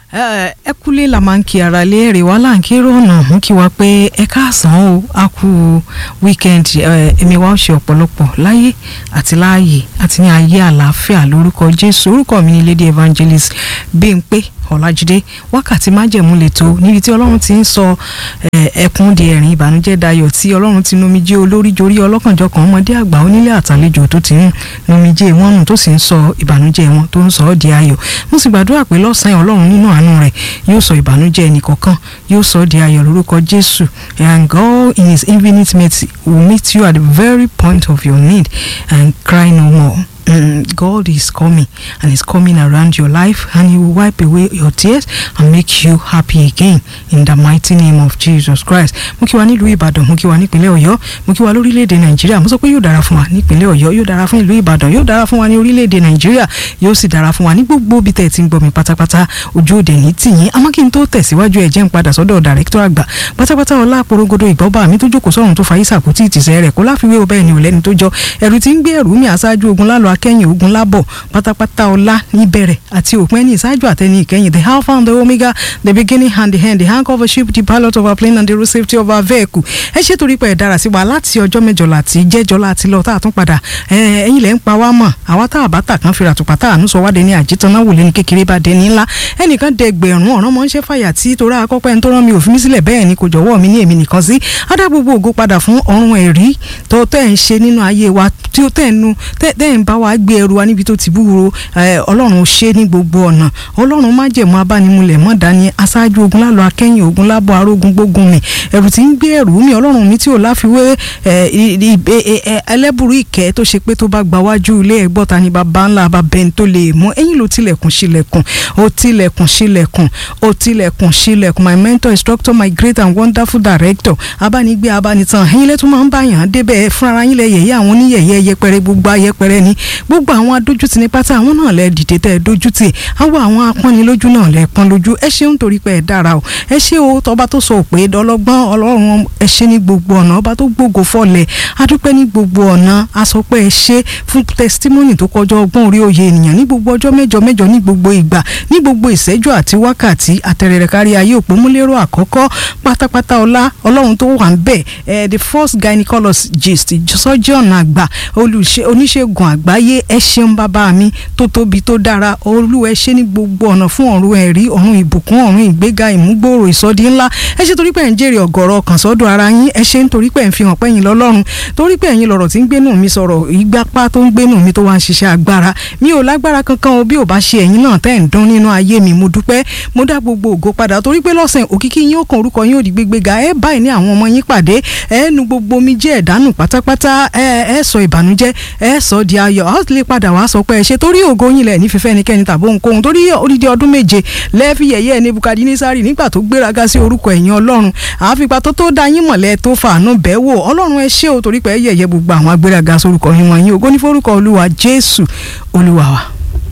ẹ kúlé la máa ń kí ara lé èrè wá là ń kí rọ̀nà mú kí wa pé ẹ káàsán o a kú wíkẹ́ndì ẹ̀mí wa ó ṣe ọ̀pọ̀lọpọ̀ láyé àti láàyè àti ní ayé àlàáfíà lórúkọ Jésù orúkọ mi ni Lady Evangelist Bímpé Ọlájídé wákàtí májẹ̀mú lẹ́tọ́ níbi tí Ọlọ́run ti ń sọ ẹkún di ẹ̀rín ìbànújẹ́ dayọ̀ tí Ọlọ́run ti numijé olórí jorí ọlọ́kànjọkàn ọmọdé àgbà onílé àtàlejò tó ti ń numijé wọn nù tó sì ń sọ ìbànújẹ́ wọn tó ń sọ ọ́ di ayọ̀ mo sì gbàdúrà pé lọ́sàn-án Ọlọ́run nínú àánú rẹ̀ yóò sọ ìbànújẹ́ ẹnìkọ̀ọ̀kan yóò sọ ọ́ di ayọ̀ lórúkọ Jésù and God in his infinite mercy will meet you at the very point of your need and cry no more. Mm, God is coming and is coming around your life and he will wipe away your tears and make you happy again in the mighty name of Jesus Christ. mo kí wa nílùú Ìbàdàn mo kí wa nípínlẹ̀ Ọ̀yọ́ mo kí wa lórílẹ̀‐èdè Nàìjíríà mo sọ pé yóò dára fún wa nípínlẹ̀ Ọ̀yọ́ yóò dára fún ìlú Ìbàdàn yóò dára fún wa ní orílẹ̀‐èdè Nàìjíríà yóò sì dára fún wa ní gbogbo bí tẹ̀ ẹ̀ ti ń gbọ́ mi pátápátá ojú òde ní tìyín àmọ́ kí n tó tẹ̀síwájú ẹ̀ jẹ́ ń padà sọ́dọ̀ dàrẹ́kítọ̀ àgbà pátápátá ọlá àpòrogodo ìgbọ́ba mi tó jókòó sọ́run tó fa ìsàkótì ìtìsẹ́ rẹ̀ kó láfiwé o bẹ́ẹ̀ ni ò lẹ́ni tó jọ ẹ̀rù tí ń gbé ẹ̀rù mi àṣáájú ogun lálọ́ akẹ́yìn ogun lábọ̀ pátápátá ọlá níbẹ̀rẹ̀ àti òpin ẹni ìṣáájú àtẹni ìkẹyìn the alpha and the omega the beginning and the end the anchor of a ship the pilot of our plane and the road safety of our vehicle ẹ ṣe torí pé ẹ dára sí wa láti ọjọ́ mẹ́jọ láti jẹ́jọ́ láti lọ tá a tún padà ẹ̀yin lẹ́ ń pa wá mọ̀ àwa tá a bá tà kan fira tùpà tá a nù sọ wá dé ní àjítọ́nà wò lé ní kékeré bá dé ní ńlá ẹnìkan dẹ gbẹ̀rún ọ̀ràn mọ́ ń ṣe fàyà tí torí akọ́pẹ́ ń tó rán mi òfin mi sílẹ̀ bẹ́ẹ̀ ni kò jọ̀wọ́ mi ní èmi nìkan sí adá gbogbo ògo padà fún ọ̀run ẹ̀rí tó tẹ́ ń ṣe nínú ayé wa tí ó tẹ́ ń nu tẹ́ ń bá wa gbé ẹrù wa níbi tó ti búburú ọlọ́run ṣe ní gbogbo ọ̀nà ọlọ́run má jẹ̀mú abánimúlẹ̀ mọ́ dání aṣáájú ogun lálọ́ akẹ́yìn ogun lábọ̀ arógun gbógun mi ẹ̀rù tí ń gbé ẹ̀rù mi ọlọ́run mi tí ò láfiwé ẹlẹ́bùrú ìkẹ́ tó ṣe pé tó bá gba wájú ilé ẹ̀gbọ́ta ni bàbá ńlá bàbá ẹni tó lè mú ẹ̀yìn ló tilẹ̀kùn sílẹ̀kùn ó tilẹ̀kùn sílẹ̀kùn ó tilẹ̀kùn sílẹ̀kùn my mentor instructor my great and wonderful director abánigbé abánitan ẹ̀yin lẹ́tún máa ń bá yàn án débẹ̀ fúnra yín lẹ yẹ̀yẹ́ àwọn oníyẹ̀yẹ́ yẹpẹrẹ gbogbo ayẹpẹrẹ ni gbogbo àwọn adójútì ní pátá àwọn náà lẹ dìde tẹ ẹ dójútì àwọn àwọn apọ́nilójú náà lẹ pọ́n lójú ẹ ṣeun torí pé ẹ dára o ẹ ṣe o tọba tó sọ pé dọlọ́gbọ́n ọlọ́run ẹ ṣe ní gbogbo ọ̀nà ọba tó gbógo fọlẹ̀ adúpẹ́ ní gbogbo ọ̀nà a sọ pé ẹ ṣe fún testimony tó kọjá ọgbọ́n orí òye ènìyàn ní gbogbo ọjọ́ mẹ́jọ mẹ́jọ ní gbogbo ìgbà ní gbogbo ìṣẹ́jú àti wákàtí àtẹ̀rẹ̀rẹ̀ kárí ayé òpómúlérò àkọ́kọ́ pátápátá ọlá ọlọ́run tó wà ń bẹ̀ ẹ the first gynecologist surgeon àgbà oníṣègùn àgbáyé ẹ ṣeun bàbá mi tó tóbi tó dára olúwa ẹ ṣe ní gbogbo ọ̀nà fún ọ̀run ẹ̀rí ọ̀run ìbùkún ọ̀run ìgbéga ìmúgbòòrò ìsọdí ńlá ẹ ṣe torí pé ẹ̀ ń jèrè ọ̀gọ̀rọ̀ ọkàn sọ́dọ̀ ara yín ẹ ṣe nítorí pé ẹ̀ ń fi hàn pé ẹ̀yin lọ́lọ́run torí pé ẹ̀yin lọ̀rọ̀ tí ń gbénú mi sọ̀rọ̀ ìgbapá tó ń gbénú mi tó wá ń ṣiṣẹ́ agbára mi ò lágbára kankan o bí ò bá ṣe ẹ̀yin náà tẹ́ ń dán nínú ayé mi mo dúpẹ́ mo dá gbogbo ògo padà torí pé lọ́sàn òkìkí yín ó kan orúkọ yín ò di gbégbéga ẹ báyìí ní àwọn ọmọ yín pàdé ẹ nu gbogbo omi jẹ́ ẹ̀dánù pátápátá ẹ ẹ sọ ìbànújẹ́ ẹ sọ di ayọ̀ a ó lè padà wá sọ pé ẹ ṣe torí ògo yín lẹ̀ ní fífẹ́ ẹnikẹ́ni tàbí ohunkóhun torí odidi ọdún méje lẹ́ẹ̀fì yẹ̀yẹ́ Nebukadnesari nígbà tó gbéraga sí orúkọ ẹ̀yìn ọlọ́run àfipá tó tó dá yín mọ̀lẹ́ tó fàánú bẹ́ẹ̀ wò ọlọ́run ẹ ṣé o torí pé ẹ yẹ̀yẹ́ gbogbo àwọn agbéraga sórúkọ yín wọ̀nyí ògo ní forúkọ olúwa Jésù olúwa wa.